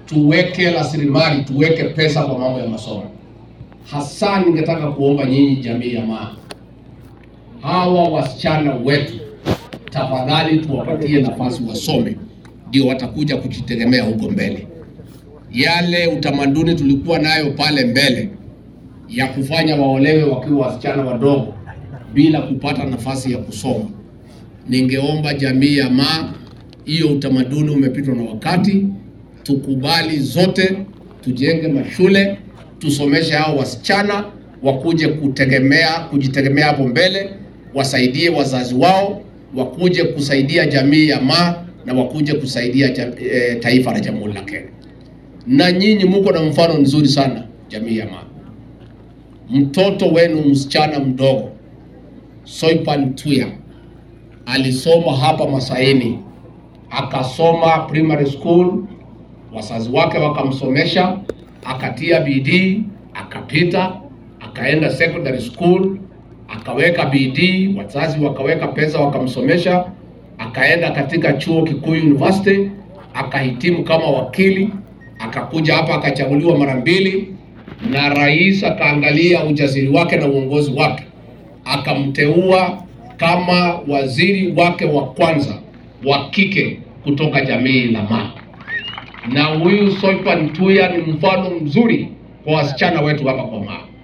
tuweke rasilimali, tuweke pesa kwa mambo ya masomo. Hasa ningetaka kuomba nyinyi jamii ya Maa, hawa wasichana wetu, tafadhali tuwapatie nafasi wasome, ndio watakuja kujitegemea huko mbele. Yale utamaduni tulikuwa nayo pale mbele ya kufanya waolewe wakiwa wasichana wadogo bila kupata nafasi ya kusoma, ningeomba jamii ya Maa, hiyo utamaduni umepitwa na wakati. Tukubali zote, tujenge mashule, tusomeshe hao wasichana wakuje kutegemea kujitegemea hapo mbele, wasaidie wazazi wao, wakuje kusaidia jamii ya Maa na wakuje kusaidia jam, e, taifa la Jamhuri la Kenya. Na nyinyi muko na mfano mzuri sana jamii ya Maa. Mtoto wenu msichana mdogo Soipan Tuya alisoma hapa Masaini, akasoma primary school, wazazi wake wakamsomesha, akatia bidii, akapita, akaenda secondary school, akaweka bidii, wazazi wakaweka pesa, wakamsomesha, akaenda katika chuo kikuu university, akahitimu kama wakili, akakuja hapa akachaguliwa mara mbili, na rais akaangalia ujasiri wake na uongozi wake akamteua kama waziri wake wa kwanza wa kike kutoka jamii la Maa. Na huyu Soipan Tuya ni mfano mzuri kwa wasichana wetu hapa kwa Maa.